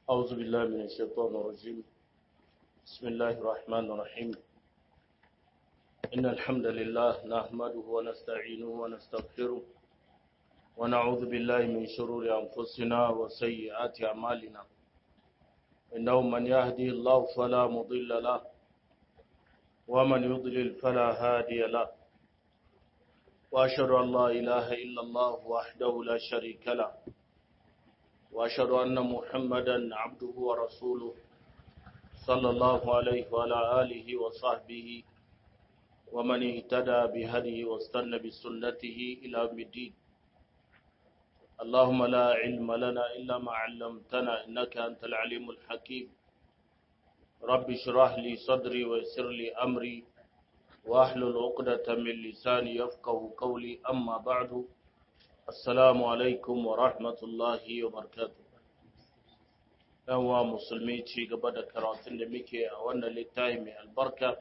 أعوذ بالله من الشيطان الرجيم بسم الله الرحمن الرحيم إن الحمد لله نحمده ونستعينه ونستغفره ونعوذ بالله من شرور أنفسنا وسيئات أعمالنا إنه من يهدي الله فلا مضل له ومن يضلل فلا هادي له وأشهد أن لا إله إلا الله وحده لا شريك له وأشهد أن محمدا عبده ورسوله صلى الله عليه وعلى آله وصحبه ومن اهتدى بهديه واستنى بسنته إلى يوم الدين اللهم لا علم لنا إلا ما علمتنا إنك أنت العليم الحكيم رب اشرح لي صدري ويسر لي أمري واحلل عقدة من لساني يفقه قولي أما بعد Assalamu alaikum wa rahmatullahi wa barakatuh. Yanwa musulmi ci gaba da karatun da muke a wannan littafi mai albarka,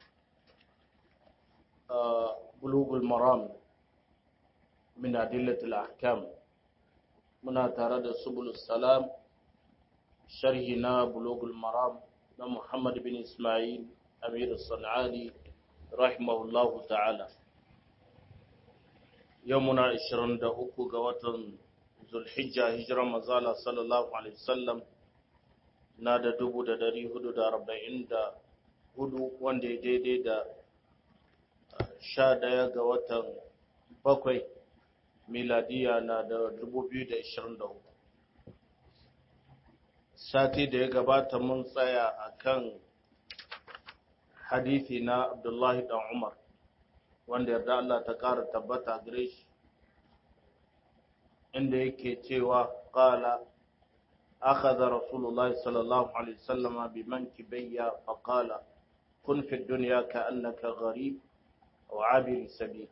Bulugul Maram min adillatul ahkam muna tare da Subulus Salam, sharhi na Bulugul Maram na Muhammad bin Ismail Amir San'ani, rahimahullahu ta'ala. yau muna 23 ga watan zulhijja hijiran mazala sallallahu alaihi wasallam na da 444 wanda ya daidai da 11 ga watan bakwai miladiya na da 2023 sati da ya gabata mun tsaya akan hadithi na abdullahi dan umar wanda yarda Allah ta ƙara tabbata gare shi inda yake cewa ƙala akhadha rasulullahi sallallahu alaihi wasallama bi mankibayya fa qala kun fi dunya ka'annaka gharib aw abir sabil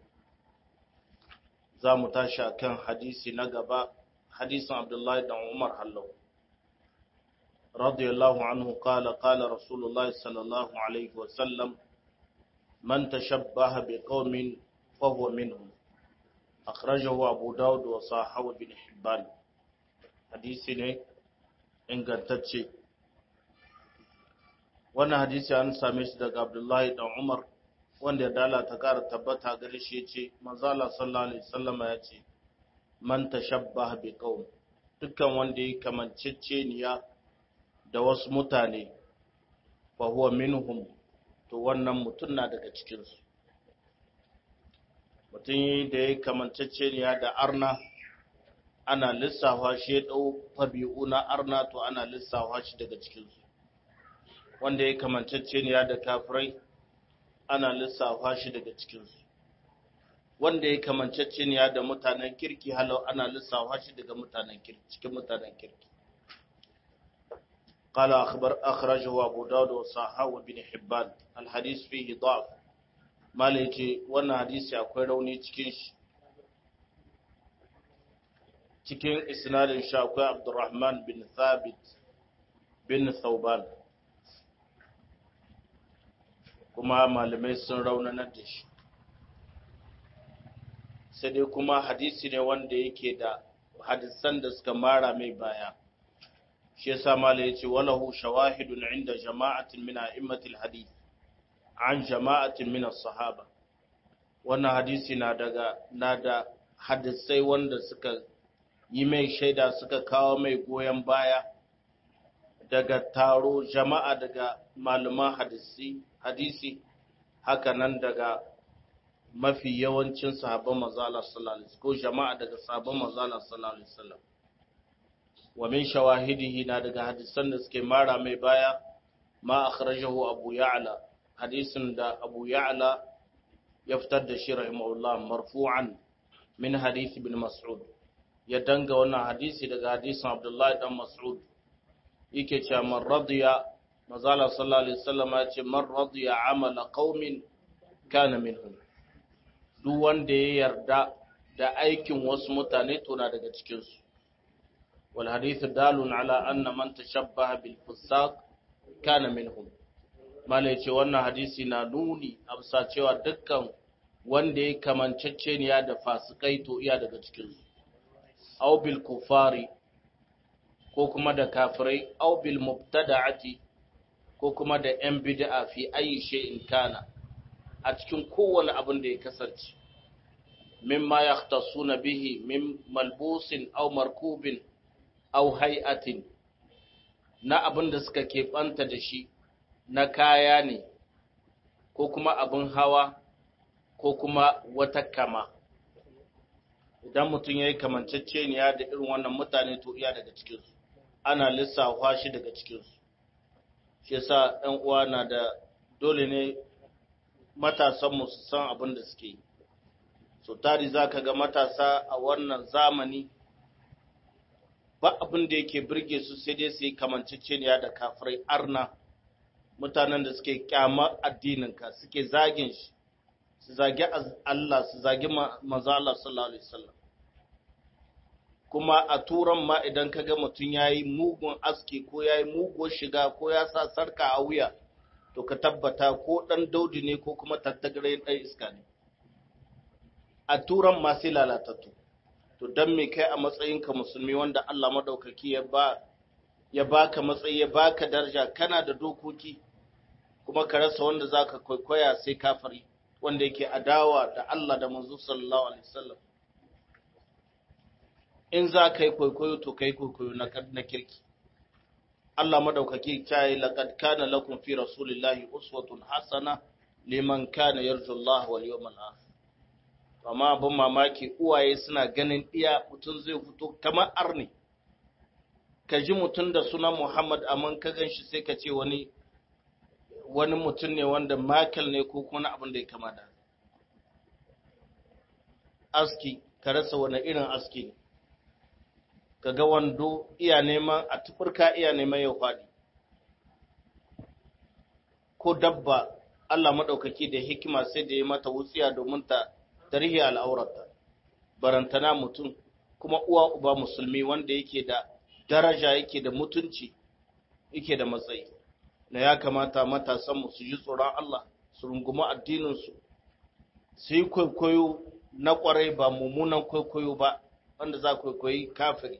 za mu tashi akan hadisi na gaba hadisin Abdullahi dan Umar hallau radiyallahu anhu qala qala rasulullahi sallallahu alaihi wasallam من تشبه بقوم فهو منهم أخرجه أبو داود وصاحب بن حبان حديثي ne ingantacce wannan hadisi an same shi daga Abdullahi dan Umar wanda dala ta kara tabbata gare shi yace manzo Allah sallallahu alaihi wasallam ya ce man tashabbaha bi qaum dukkan wanda yake kamanceceniya da wasu mutane fa huwa minhum to wannan mutum na daga cikinsu mutum da ya kamantacce ne da arna ana lissafa shi ya ɗau tabi'u na arna to ana lissafa shi daga cikinsu wanda ya kamantacce ne da kafirai ana lissafa shi daga cikinsu wanda ya kamantacce ne da mutanen kirki halau ana lissafa shi daga mutanen kirki cikin mutanen kirki قال أخبر أخرجه أبو داود وصححه وابن حبان الحديث فيه ضعف ما ليتي وانا حديث akwai rauni cikin shi cikin isnadin shi akwai Abdurrahman bin Thabit bin Thauban kuma malamai sun raunanar da shi sai dai kuma hadisi ne wanda yake da hadisan da suka mara mai baya shi yasa malai yace walahu shawahidun inda jama'atin min a'immatil hadith an jama'atin min as-sahaba wannan hadisi na daga na da hadisai wanda suka yi mai shaida suka kawo mai goyen baya daga taro jama'a daga malaman hadisi hadisi haka nan daga mafi yawancin sahabban manzo Allah sallallahu alaihi wasallam ko jama'a daga sahabban manzo Allah sallallahu alaihi wasallam wa min shawahidihi na daga hadisan da suke mara mai baya ma akhrajahu abu ya'la hadisin da abu ya'la ya fitar da shi rahimahullah marfu'an min hadisi ibn mas'ud ya danga wannan hadisi daga hadisin abdullahi dan mas'ud yake cewa man radiya mazala sallallahu alaihi wasallam ya ce man radiya amala qaumin kana minhum duk wanda ya yarda da aikin wasu mutane to na daga cikin su والحديث دال على أن من تشبه بالفساق كان منهم mala ce wannan hadisi na nuni a bisa cewa dukkan wanda ya kamanceceniya da fasikai to iya daga cikinsu aw bil kufari ko kuma da kafirai aw bil mubtada'ati ko kuma da yan bid'a fi ayi shay'in kana a cikin kowane abin da ya kasance mimma yahtasuna bihi min malbusin aw markubin aw hay'atin na abin da suka keɓanta da shi na kaya ne ko kuma abin hawa ko kuma wata kama idan mutum ya yi kamanceceniya da irin wannan mutane to iya daga cikinsu ana lissafa shi daga cikinsu shi yasa ɗan uwa na da dole ne matasanmu su san abin da suke yi so tari za ka ga matasa a wannan zamani ba abin da yake birge su sai dai su yi kamanceceniya da kafirai arna mutanen da suke kyamar addininka suke zagin shi su zagi Allah su zagi manzo Allah sallallahu alaihi wasallam kuma a turan ma idan ka ga mutum yayi mugun aski ko yayi muguwar shiga ko ya sa sarka a wuya to ka tabbata ko dan daudi ne ko kuma tattagare dan iska ne a turan ma sai lalatattu to dan me kai a matsayinka musulmi wanda Allah madaukaki ya ba ya baka matsayi ya baka daraja kana da dokoki kuma ka rasa wanda zaka kwaikwaya sai kafiri wanda yake adawa da Allah da manzo sallallahu alaihi wasallam in za ka yi kwaikwayo to kai kwaikwayo na na kirki Allah madaukaki ta yi laqad kana lakum fi rasulillahi uswatun hasana liman kana yarju Allah wal yawmal akhir amma abin mamaki uwaye suna ganin iya mutum zai fito kamar arni ka ji mutum da sunan Muhammad amma ka gan shi sai ka ce wani wani mutum ne wanda Michael ne ko kuma abin da ya kama da aski ka rasa wani irin aski ne ka ga wando iya neman a tufurka iya neman ya faɗi ko dabba Allah maɗaukaki da hikima sai da ya mata wutsiya domin ta tarihi al'aurata barantana mutum kuma uwa uba musulmi wanda yake da daraja yake da mutunci yake da matsayi na ya kamata matasanmu su ji tsoron Allah su rungumi addininsu su yi kwaikwayo na kwarai ba mummunan kwaikwayo ba wanda za kwaikwayi kafiri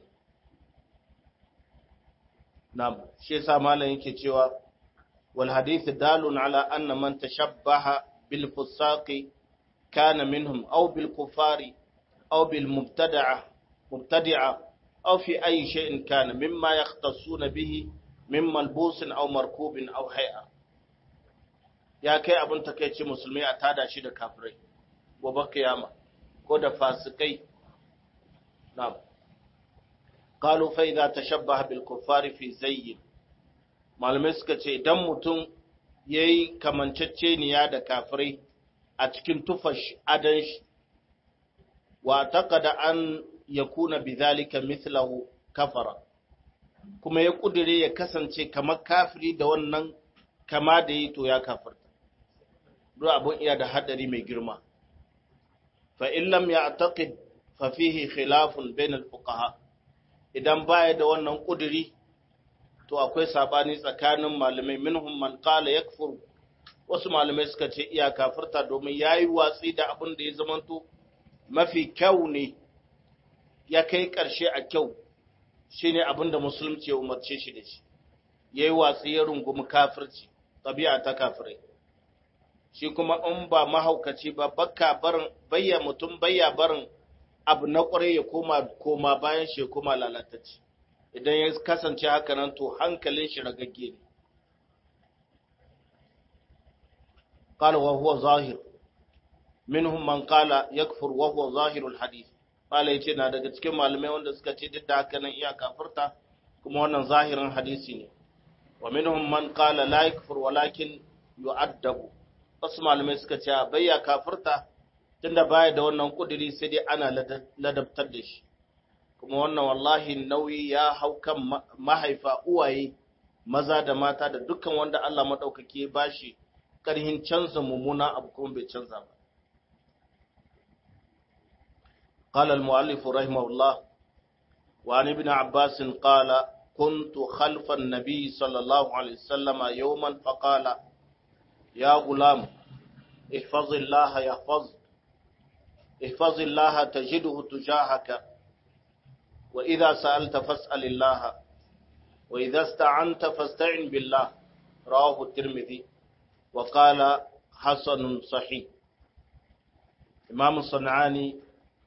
na shi yasa malam yake cewa wal hadith dalun ala anna man tashabbaha bil fusaqi kana minhum aw bil kufari aw bil mubtada'a mubtadi'a aw fi ayi shay'in kana mimma yahtasuna bihi min malbusin aw markubin aw hay'a ya kai abin takeici musulmi a tada shi da kafirai gobe kiyama ko da fasikai na'am qalu fa idza tashabbaha bil kuffari fi zayyin malamai suka ce idan mutum yayi kamanceceniya da kafirai a cikin tufash adan shi wa taqada an yakuna bidhalika mithlahu kafara kuma ya kudure ya kasance kamar kafiri da wannan kama da yi to ya kafirta duk abun iya da hadari mai girma fa in lam ya'taqid fa fihi khilafun bain al-fuqaha idan baya da wannan kuduri to akwai sabani tsakanin malamai minhum man qala yakfur wasu malamai suka ce iya kafirta domin yayi watsi da abin da ya zamanto mafi kyau ne ya kai karshe a kyau shine abin da musulunci ya umarce shi da shi yayi watsi ya rungumi kafirci tabi'a ta kafirai shi kuma in ba mahaukaci ba bakka barin bayya mutum bayya barin abu na kwarai ya koma koma bayan shi ya koma lalatacci idan ya kasance haka nan to hankalin shi ragagge ne قال وهو ظاهر منهم من قال يكفر وهو ظاهر الحديث قال yace na daga cikin malamai wanda suka ce duk da haka nan iya kafirta kuma wannan zahirin hadisi ne wa minhum man qala la yakfur walakin yu'addabu wasu malamai suka ce bayya kafirta tunda baya da wannan kudiri sai dai ana ladabtar da shi kuma wannan wallahi nauyi ya hau kan mahaifa uwaye maza da mata da dukkan wanda Allah madaukake ya bashi karhin canza mummuna abu kuma bai canza ba قال المؤلف رحمه الله وعن ابن عباس قال كنت خلف النبي صلى الله عليه وسلم يوما فقال يا غلام احفظ الله يحفظ احفظ الله تجده تجاهك وإذا سألت فاسأل الله wa idza sta'anta fasta'in billah rawahu tirmidhi wa qala hasanun sahih imam sanani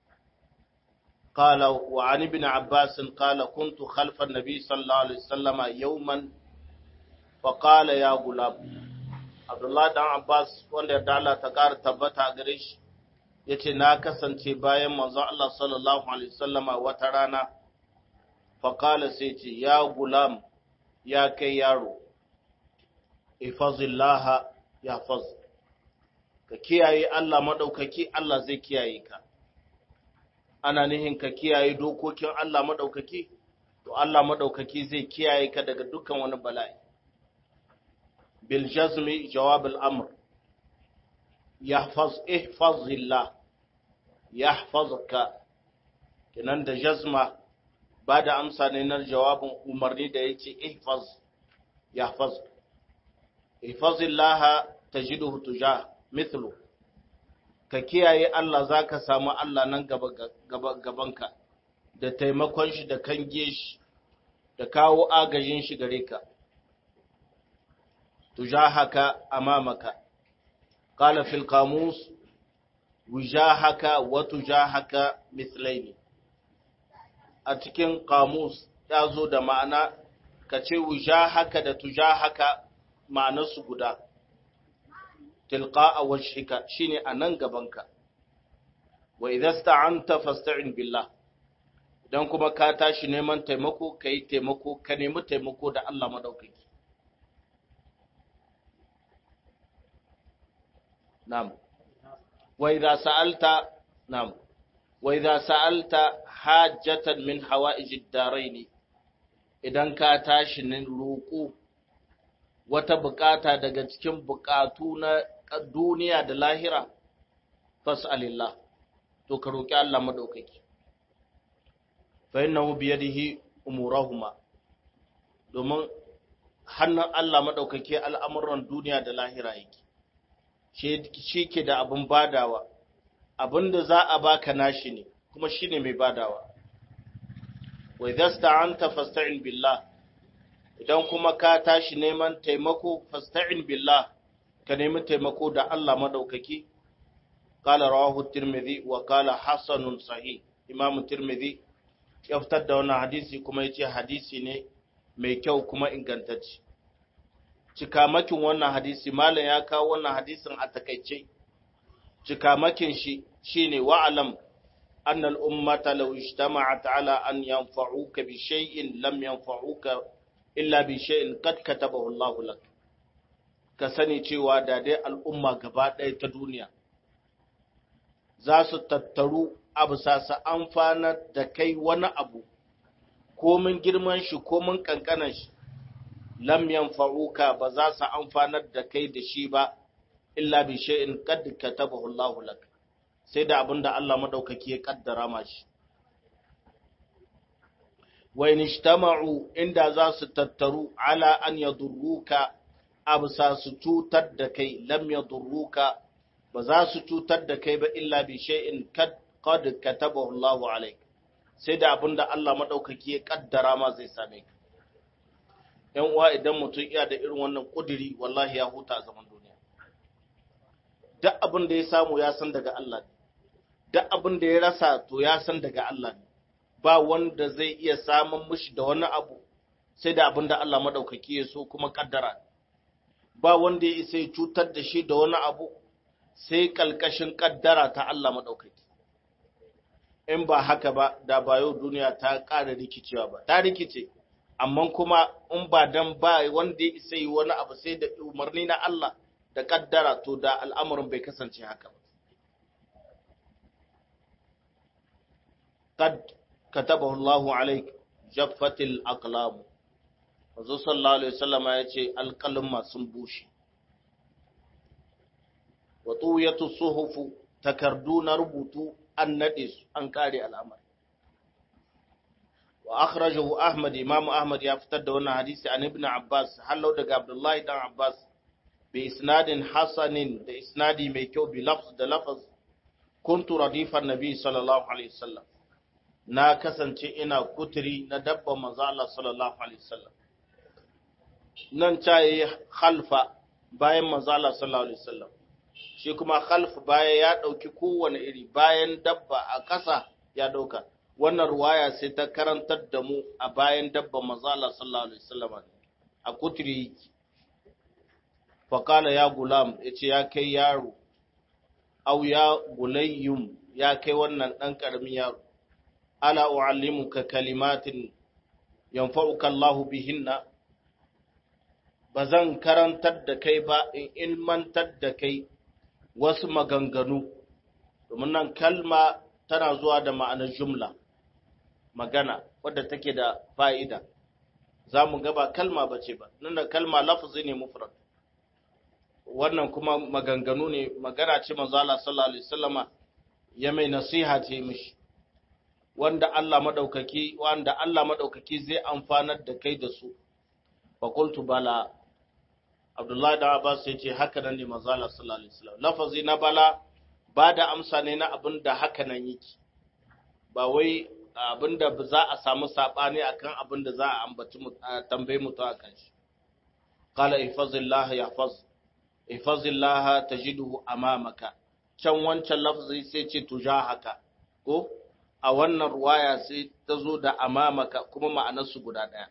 قال وعن ابن عباس قال كنت خلف النبي صلى الله عليه وسلم يوما فقال يا غلام عبد الله بن عباس wanda da Allah ta ƙara tabbata gare shi yace na kasance bayan manzo Allah sallallahu alaihi wasallama wata rana faqala sai ce ya gulam ya kai yaro ifazillah ya faz ka kiyaye Allah madaukaki Allah zai kiyaye ka ana nihin ka kiyaye dokokin Allah maɗaukaki, to Allah maɗaukaki zai kiyaye ka daga dukkan wani bala'i. Bil jazmi jawab al'amur, yahfaz ihfazillah, yahfazka, kinan da jazma ba da amsa ne na jawabin umarni da ya ce ihfaz, yahfaz. Ihfazillah ta jidu tuja, mithlu. ka kiyaye Allah za ka samu Allah nan gabanka da taimakon shi da kange shi da kawo agajin shi gare ka tujahaka amamaka qala fil qamus wujahaka wa tujahaka mithlaini a cikin qamus ya zo da ma'ana ka ce wujahaka da tujahaka ma'anarsu guda tilqa'a wajhika shine anan gabanka wa idza sta'anta fasta'in billah dan kuma ka tashi neman taimako kai taimako ka nemi taimako da Allah madaukaki na'am wa idza sa'alta na'am wa idza sa'alta hajjatan min hawa'ijid darain idan ka tashi ne roƙo wata bukata daga cikin bukatu na duniya da lahira fas'alillah to ka roki Allah madaukaki fa innahu bi yadihi umurahuma domin hannun Allah madaukaki al'amuran duniya da lahira yake shi ke da abin badawa abinda za a baka nashi ne kuma shine mai badawa wa idza sta'anta fasta'in billah idan kuma ka tashi neman taimako fasta'in billah ka nemi taimako da Allah madaukaki qala rawahu tirmidhi wa qala hasanun sahih imam tirmidhi ya fitar da wannan hadisi kuma yace hadisi ne mai kyau kuma ingantacce cikamakin wannan hadisi malam ya kawo wannan hadisin a takaice cikamakin shi shine wa'alam أن الأمة لو اجتمعت على أن ينفعوك بشيء لم ينفعوك illa bi shay'in qad katabahu Allah lak ka sani cewa da dai al'umma gaba ɗaya ta duniya za su tattaru abu sasa amfana da kai wani abu komin girman shi komin kankanan shi lam yanfa'uka ba za su amfanar da kai da shi ba illa bi shay'in qad katabahu Allah lak sai da abinda Allah madaukaki ya kaddara mashi wa in ijtama'u inda za su tattaru ala an yadurruka absa su cutar da kai lam yadurruka ba za su cutar da kai ba illa bi shay'in kad qad katabahu Allahu alayk sai da abinda Allah madaukaki ya kaddara ma zai same ka yan uwa idan mutum iya da irin wannan kudiri wallahi ya huta a zaman duniya duk abin da ya samu ya san daga Allah ne duk abin da ya rasa to ya san daga Allah ne ba wanda zai iya samun mushi da wani abu sai da abin da Allah madaukaki ya so kuma kaddara ba wanda ya isa ya cutar da shi da wani abu sai kalkashin kaddara ta Allah madaukaki in ba haka ba da ba yau duniya ta ƙara rikicewa ba ta rikice amma kuma in ba dan ba wanda ya isa yi wani abu sai da umarni na Allah da kaddara to da al'amarin bai kasance haka ba قد كتبه الله عليك جفت الأقلام Wanzu sallallahu Alaihi wasallama ya ce alƙalin sun bushe. Watu ya suhufu takardu na rubutu an naɗe su an kare al'amari. Wa akhrajahu Ahmad Imam Ahmad ya fitar da wannan hadisi an Ibn Abbas hallau daga Abdullahi dan Abbas bi isnadin hasanin da isnadi mai kyau bi lafz da lafaz kuntu radifan nabi sallallahu alaihi wasallam na kasance ina kuturi na dabban manzo Allah sallallahu alaihi wasallam nan ta yi khalfa bayan manzala sallallahu alaihi wasallam shi kuma khalf baya ya ɗauki kowane iri bayan dabba a ƙasa ya ɗauka wannan ruwaya sai ta karantar da mu a bayan dabba manzala sallallahu alaihi wasallam a kutri faƙala ya gulam ya ce ya kai yaro au ya gulayyum ya kai wannan ɗan ƙaramin yaro ala u'allimuka kalimatin yanfa'uka Allahu bihinna ba zan karantar da kai ba in ilmantar da kai wasu maganganu domin nan kalma tana zuwa da ma'anar jumla magana wadda take da fa'ida za mu gaba kalma ba ce ba nan da kalma lafazi ne mufrad wannan kuma maganganu ne magana ce manzala sallallahu alaihi wasallama ya mai nasiha ce mishi wanda Allah madaukaki wanda Allah madaukaki zai amfanar da kai da su fa qultu bala Abdullahi da Abbas ya ce haka nan ne manzala sallallahu alaihi wasallam lafazi na bala ba da amsa ne na abin da haka nan yake ba wai abin da za a samu sabani akan abin da za a ambaci tambaye mutu akan shi qala ihfazillah yahfaz ihfazillah tajiduhu amamaka can wancan lafzi sai ce tujahaka ko a wannan ruwaya sai ta zo da amamaka kuma ma'anarsu guda ɗaya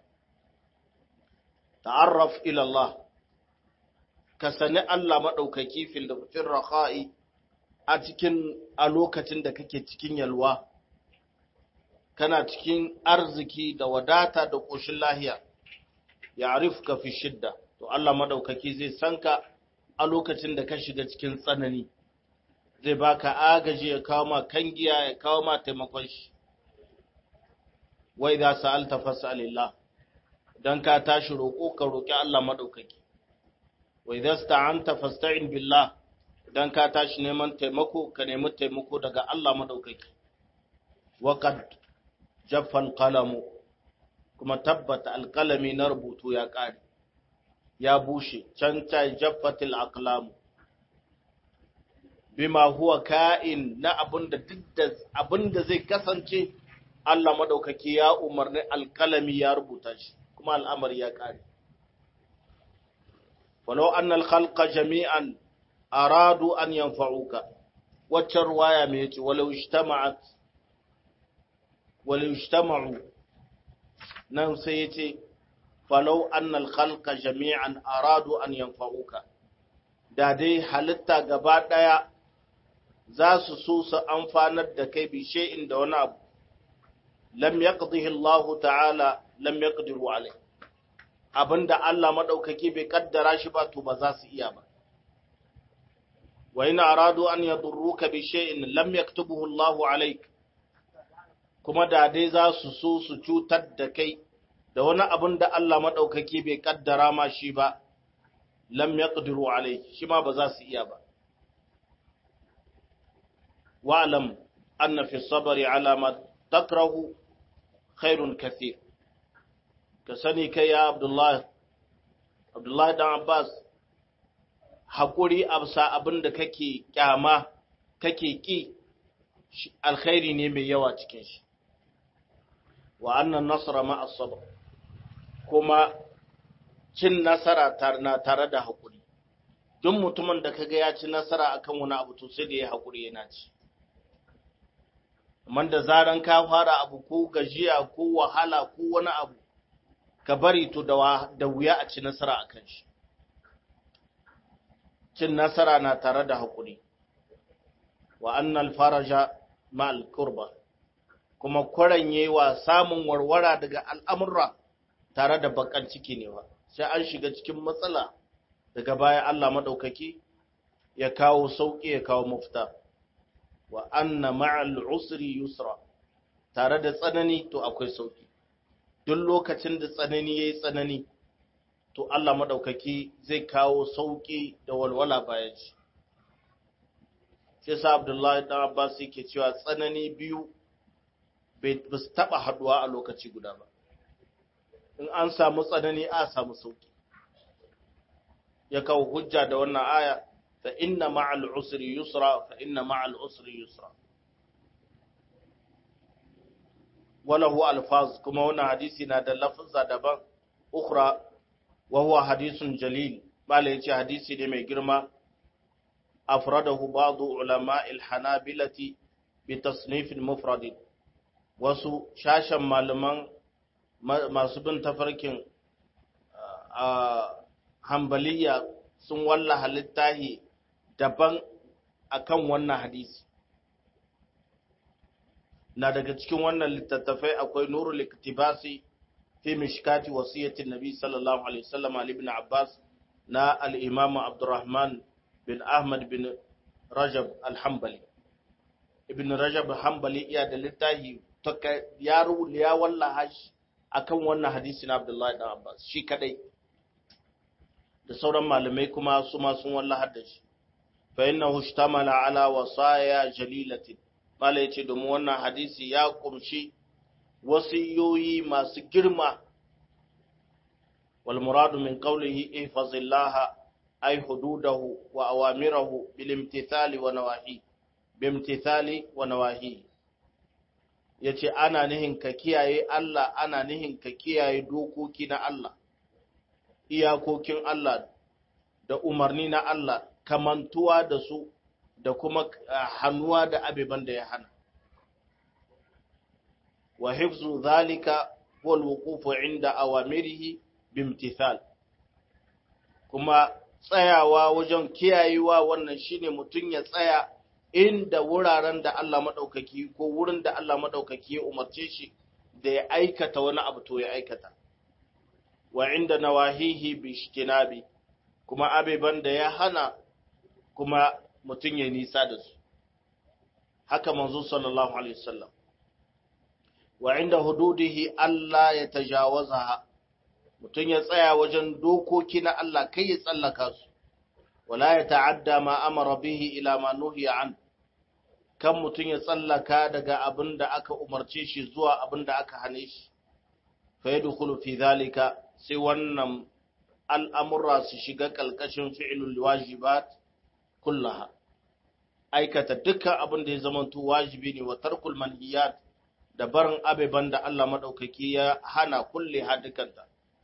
ta'arraf ila Allah ka sani Allah maɗaukaki fil rakha'i a cikin a lokacin da kake cikin yalwa kana cikin arziki da wadata da ƙoshin lahiya ya arifka fi shidda to Allah maɗaukaki zai sanka a lokacin da ka shiga cikin tsanani zai baka agaji ya kawo ma kangiya ya kawo ma taimakon shi wai za su alta fasalillah don ka tashi roƙo ka roƙi Allah maɗaukaki wai za su ta'anta fasta'in billah don ka tashi neman taimako ka nemi taimako daga Allah maɗaukaki waƙad jaffal kalamu kuma tabbata alƙalami na rubutu ya ƙare ya bushe can ta jaffatil aqlamu bima huwa ka'in na abinda duk abinda zai kasance Allah madaukaki ya umarni alkalami ya rubuta shi kuma al'amari ya kare walau annal khalqa jami'an aradu an yanfa'uka wacce ruwaya mai yace walau ijtama'at walau ijtama'u nan sai yace falau annal khalqa jami'an aradu an yanfa'uka da dai halitta gaba daya za su so su amfanar da kai bi shay'in da wani abu lam yaqdihi Allah ta'ala lam yaqdiru alai abinda Allah madaukaki bai kaddara shi ba to ba za su iya ba wa in aradu an yadurruka bi shay'in lam yaktubuhu Allah alaik kuma da dai za su so su cutar da kai da wani abin da Allah madaukaki bai kaddara ma shi ba lam yaqdiru alai shi ma ba za su iya ba واعلم أن في الصبر على ما تكره خير كثير كسني كي يا عبد الله عبد الله بن عباس hakuri absa abin da kake kyama kake ki alkhairi ne mai yawa cikin shi wa annan nasara ma as-sabr kuma cin nasara na tare da hakuri duk mutumin da kaga ya ci nasara akan wani abu to sai da ya hakuri yana ci amma da zaran ka fara abu ko gajiya ko wahala ko wani abu ka bari to da wuya a ci nasara a kan shi cin nasara na tare da haƙuri wa annal faraja ma'al kurba kuma kwaranye wa samun warwara daga al'amurra tare da bakan ciki ne ba sai an shiga cikin matsala daga baya Allah maɗaukaki ya kawo sauƙi ya kawo mafita wa anna ma'al usri yusra tare da tsanani to akwai sauki duk lokacin da tsanani yayi tsanani to Allah madaukaki zai kawo sauki da walwala bayan shi sai sa Abdullahi dan Abbas yake cewa tsanani biyu bai su taba haduwa a lokaci guda ba in an samu tsanani a samu sauki ya kawo hujja da wannan aya fa inna ma'al usri yusra fa inna ma'al usri yusra walahu alfaz kuma wannan hadisi na da lafza daban ukhra wa huwa hadisun jalil bala yace hadisi ne mai girma afradahu ba'd ulama al-hanabilati bi tasnif mufrad wasu shashan malaman masu bin tafarkin hambaliya sun wallaha littahi daban akan wannan hadisi na daga cikin wannan littattafai akwai nurul iktibasi fi mishkati wasiyatin nabi sallallahu alaihi wasallam ali ibn abbas na al-imam abdurrahman bin ahmad bin rajab al-hanbali ibn rajab hanbali iya da littafi ya ya wallaha shi akan wannan hadisi na abdullahi dan abbas shi kadai da sauran malamai kuma su ma sun wallaha da shi fa innahu ishtamala ala wasaya jalilatin mala yace domin wannan hadisi ya kumshi wasiyoyi masu girma wal muradu min qawlihi ihfazillah ay hududahu wa awamirahu bil imtithali wa nawahi bimtithali wa nawahi yace ana nihin ka kiyaye Allah ana nihin ka kiyaye dokoki na Allah iyakokin Allah da umarni na Allah kamantuwa da su da kuma hannuwa da abeban da ya hana wa hifzu zalika wal wuqufu inda awamirihi bimtithal kuma tsayawa wajen kiyayewa wannan shine mutun ya tsaya inda wuraren da Allah madaukaki ko wurin da Allah madaukaki ya umarce shi da ya aikata wani abu to ya aikata wa inda nawahihi bishtinabi kuma abeban da ya hana kuma mutum ya nisa da su haka manzo sallallahu alaihi wasallam wa inda hududihi Allah ya tajawazaha mutum ya tsaya wajen dokoki na Allah kai ya tsallaka su wala ya ta'adda ma amara bihi ila ma nuhiya an kan mutum ya tsallaka daga abin da aka umarce shi zuwa abin da aka hane shi fa yadkhulu fi dhalika sai wannan al'amura su shiga kalkashin fi'lul wajibat kullaha aikata dukkan abin da ya zamanto wajibi ne wa tarkul manhiyat da barin abeban da Allah madaukaki ya hana kulle hadukanta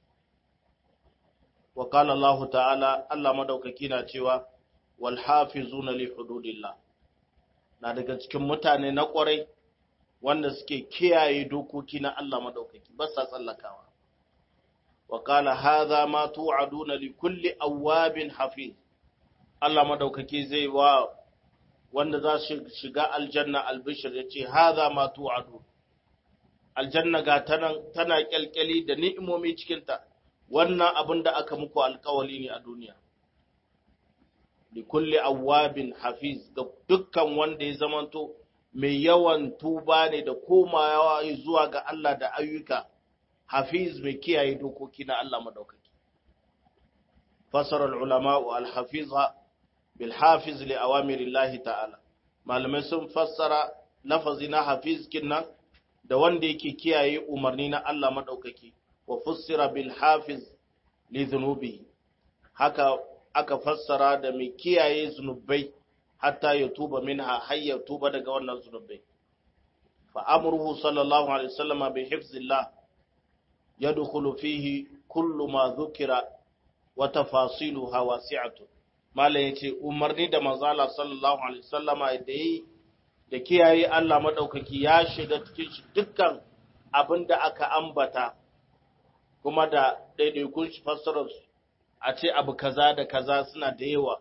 wa qala Allah ta'ala Allah madaukaki na cewa wal hafizuna li hududillah na daga cikin mutane na kwarai wanda suke kiyaye dokoki na Allah madaukaki ba sa tsallakawa wa qala hadha ma tu'aduna li kulli awwabin hafiz Allah madaukaki zai wa wanda za su shiga aljanna albishir ya ce haza ma tu'adu aljanna ga tana kyalkyali da ni'imomi cikinta wannan abin da aka muku alkawali ne a duniya li kulli awwabin hafiz ga dukkan wanda ya zamanto mai yawan tuba ne da komawa zuwa ga Allah da ayyuka hafiz mai kiyaye dokoki na Allah madaukaki fasara al-ulama al-hafiza bilhafiz li awamirillahi ta'ala malamai sun fassara lafazi na hafiz kinnan da wanda yake kiyaye umarni na Allah madaukaki wa fussira bilhafiz li dhunubi haka aka fassara da mai kiyaye zunubai hatta ya tuba minha har ya tuba daga wannan zunubai fa amruhu sallallahu alaihi wasallam bi hifzillah yadkhulu fihi kullu ma dhukira wa tafasiluha wasi'atun Malam ya ce, umarni da manzala sallallahu Alaihi wasallama da yi da kiyaye Allah maɗaukaki ya shiga cikin shi dukkan abin da aka ambata, kuma da ɗaiɗaikun shi fassararsu a ce abu kaza da kaza suna da yawa.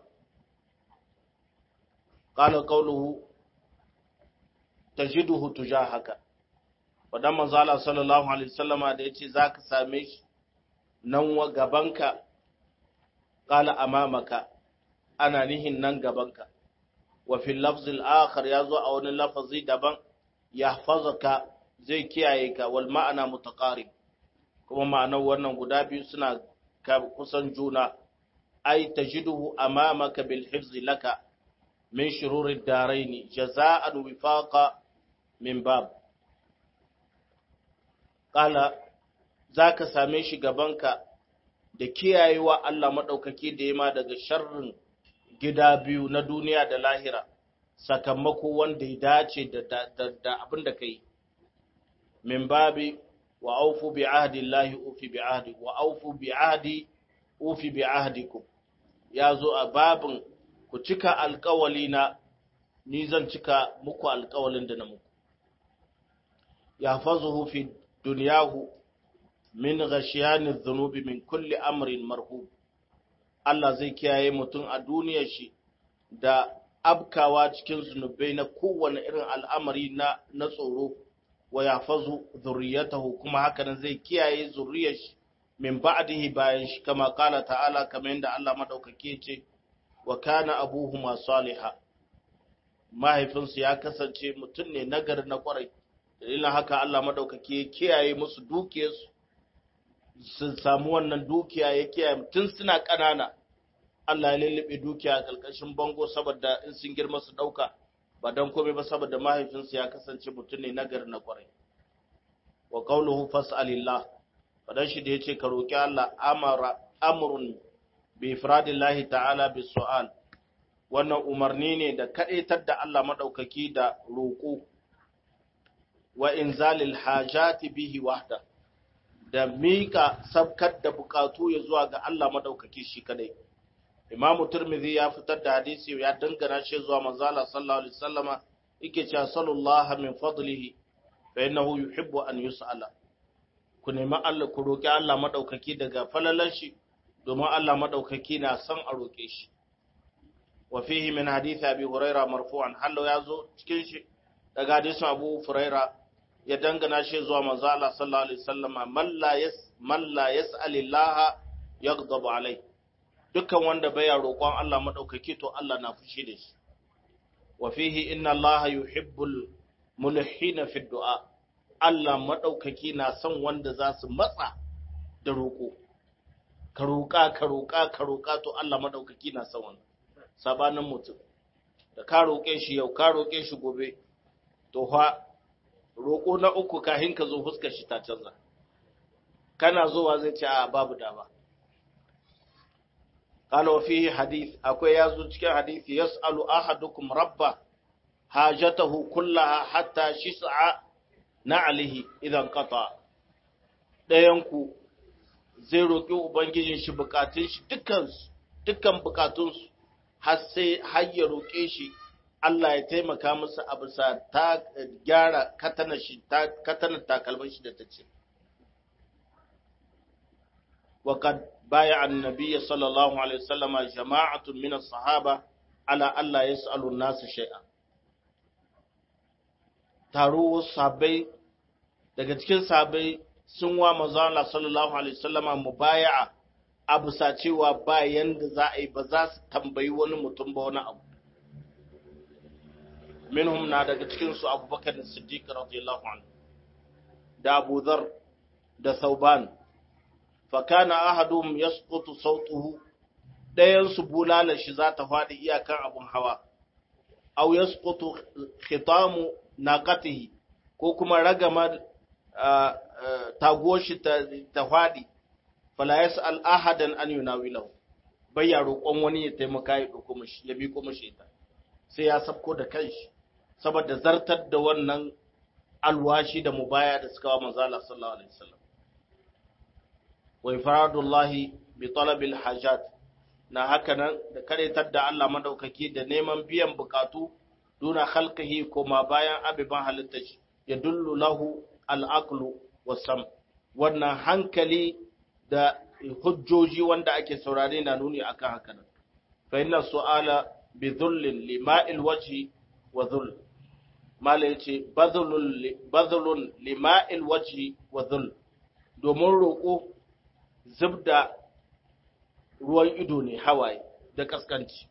Ƙala ƙauluhu ta jiduhu tuja haka, wadan manzala sallallahu Alaihi wasallama da ya ce za ka same shi nan wa gabanka, ƙala amamaka. ana nihin nan gabanka wa fil lafzil akhar ya zo a wani lafazi daban yahfazaka zai kiyaye ka wal ma'ana mutaqarib kuma ma'anar wannan guda biyu suna kusan juna ai tajiduhu amamaka bil hifzi laka min shururid daraini jaza'an wifaqa min bab qala zaka same shi gabanka da kiyayewa Allah madaukaki da yima daga sharrin gida biyu na duniya da lahira sakamako wanda ya dace da abin da ka yi min babi wa aufu bi ahdi Allahi ufi bi ahdi wa aufu bi ahdi ufi bi ahdikum ya zo a babin ku cika alkawali na ni zan cika muku alkawalin da na muku ya fazuhu fi duniyahu min ghashiyani dhunubi min kulli amrin marhub Allah zai kiyaye mutum a duniyar shi da abkawa cikin zunubai na kowane irin al'amari na na tsoro wa yafazu zurriyatahu kuma hakanan zai kiyaye zurriyar shi min ba'dihi bayan shi kama kala ta'ala kamar yadda Allah madaukake ce wa kana abuhuma saliha mahaifinsu ya kasance mutum ne nagari na kwarai dalilin haka Allah madaukake ya kiyaye musu dukiyarsu sun samu wannan dukiya ya kiyaye tun suna ƙanana Allah ya lullube dukiya a ƙarƙashin bango saboda in sun girma su ɗauka ba don komai ba saboda mahaifinsu ya kasance mutum ne nagari na kwarai wa qawluhu fas'alillah fadan shi da yace ka roki Allah amara amrun bi ifradillahi ta'ala bis su'al wannan umarni ne da kadaitar da Allah madaukaki da roko wa inzalil hajati bihi wahda da mika sabkar da bukatu ya zuwa ga Allah madaukaki shi kadai Imam Tirmidhi ya fitar da hadisi ya dangana shi zuwa manzo Allah sallallahu alaihi wasallama yake cewa sallallahu min fadlihi fa innahu yuhibbu an yus'ala ku nemi Allah ku roki Allah madaukaki daga falalan shi domin Allah madaukaki na son a roke shi wa fihi min hadith abi huraira marfu'an hallo yazo cikin shi daga hadisin abu huraira ya dangana shi zuwa manzo Allah sallallahu alaihi wasallama man la yas man la yas'alillaha yaghdabu alai dukkan wanda baya roƙon Allah madaukaki to Allah na fushi da shi wa fihi inna Allah yuhibbul mulhina fi du'a Allah maɗaukaki na son wanda za su matsa da roƙo ka roƙa ka roƙa ka roƙa to Allah maɗaukaki na son wannan sabanin mutum da ka roƙe shi yau ka roƙe shi gobe to fa roƙo na uku kahin ka zo fuskar shi ta canza kana zuwa zai ce a babu dama قال وفيه حديث أكو يازو cikin hadisi yas'alu ahadukum rabba hajatahu kullaha hatta shis'a na'alihi idan qata dayan ku zai roki ubangijin shi bukatun shi dukkan dukkan bukatun su har sai har ya roke shi Allah ya taimaka musu a bisa ta gyara katana shi ta katana takalman shi da ta ce وقد بايع النبي صلى الله عليه وسلم جماعة من الصحابة على ألا يسأل الناس شيئا taro sabai daga cikin sabai sun wa manzo Allah sallallahu alaihi wasallama mubaya'a a bisa cewa ba yanda za a yi ba za su tambayi wani mutum ba wani abu minhum na daga cikin su Abubakar Siddiq radiyallahu anhu da Abu Dharr da Thauban fakana ahadum yasqutu sautuhu dayan su bulalar shi za ta faɗi iyakan abun hawa aw yasqutu khitamu naqatihi ko kuma ragama taguwar shi ta faɗi fala yas'al ahadan an yunawilahu bai ya roƙon wani ya taimaka ya ɗauko mashi ya bi mashi ita sai ya sabko da kanshi saboda zartar da wannan alwashi da mubaya da suka wa manzala sallallahu alaihi wasallam wa ifradullahi bi talabil hajat na haka nan da karetar da Allah madaukaki da neman biyan bukatu duna khalqihi kuma bayan abiban halitta shi ya dullu lahu al-aqlu wasam wannan hankali da hujjoji wanda ake saurare na nuni akan haka nan fa inna su'ala bi dhullin lima'il wajhi wa dhull mala yace badhlul badhlun lima'il wajhi wa dhull domin roƙo zubda ruwan ido ne hawaye da kaskanci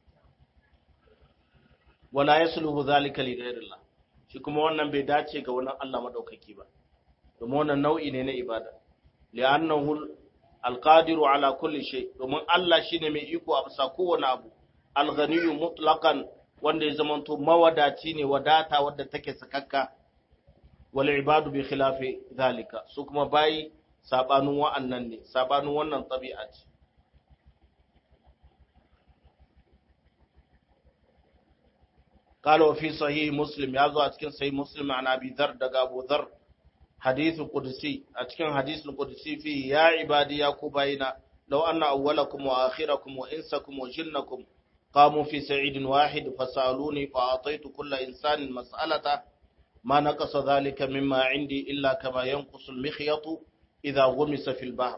wala yasluhu zalika li ghayrillah shi kuma wannan bai dace ga wannan Allah madaukaki ba domin wannan nau'i ne na ibada li'annahu alqadiru ala kulli shay domin Allah shine mai iko a bisa kowane abu alghaniyyu mutlaqan wanda ya zamanto mawadaci ne wadata wadda take sakakka wal ibadu bi khilafi zalika su kuma bayi sabanin wa'annan ne sabanin wannan tabi'a ce قال وفي صحيح مسلم يازو اتكن صحيح مسلم عن ابي ذر دغ ابو ذر حديث قدسي اتكن حديث القدسي فيه يا عبادي يا كوباينا law anna awwalakum wa akhirakum wa insakum wa jinnakum qamu fi sa'idin wahid fasaluni fa ataitu kulla insanin mas'alata ma naqasa dhalika mimma 'indi illa kama yanqusu al-mikhyatu idha ghumisa fil bahr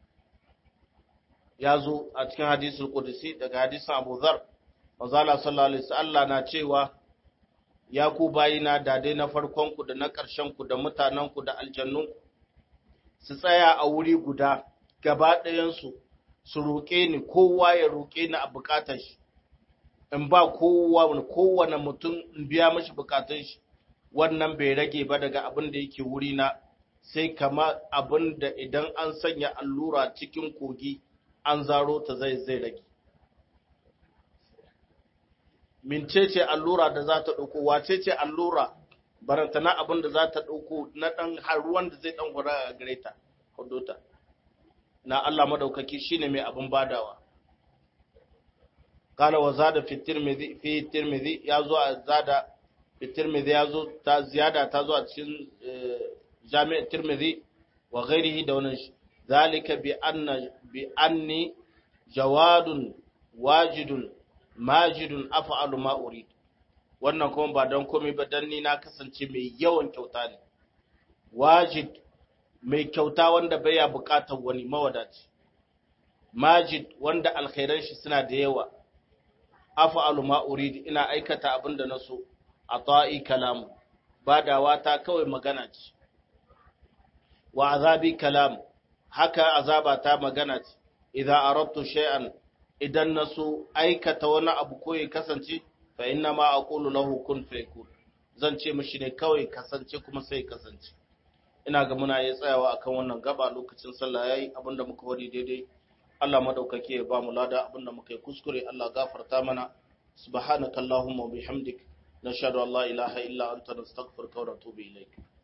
yazo a cikin hadisul qudsi daga hadisin Abu Dharr manzo Allah sallallahu alaihi wasallam na cewa ya ku bayina da dai na farkonku da na ƙarshenku da mutanenku da aljannunku su tsaya a wuri guda gaba ɗayansu su roƙe ni kowa ya roƙe ni a buƙatar shi in ba kowa kowane mutum in biya mashi buƙatun shi wannan bai rage ba daga abin da yake wuri na sai kama abin da idan an sanya allura cikin kogi an zaro ta zai zai rage mincece allura da za ta ɗauko wace ce allura barantana abin da za ta ɗauko na ɗan har ruwan da zai ɗan hura a gare ta hudota na Allah madaukaki shine mai abin badawa qala wa zada fi tirmidhi fi tirmidhi ya zo a zada fi tirmidhi ya zo ta ziyada ta zo a cikin jami' tirmidhi wa ghairihi da wannan zalika bi anna bi anni jawadun wajidun majidun af'alu ma urid wannan kuma ba don komai ba dan ni na kasance mai yawan kyauta ne wajid mai kyauta wanda baya bukatar wani mawadaci majid wanda alkhairan shi suna da yawa af'alu ma urid ina aikata abin da naso ata'i kalam badawa ta kawai magana ce wa azabi kalam haka azaba ta magana ce idza aradtu shay'an idan na so aikata wani abu ko ya kasance fa inna ma aqulu lahu kun fayakun zan ce mishi ne kawai kasance kuma sai kasance ina ga muna yi tsayawa akan wannan gaba lokacin sallah yayi abinda muka wari daidai Allah madaukake ya ba mu lada abinda muka yi kuskure Allah gafarta mana subhanakallahumma wa bihamdik nashhadu an la ilaha illa anta nastaghfiruka wa natubu ilaik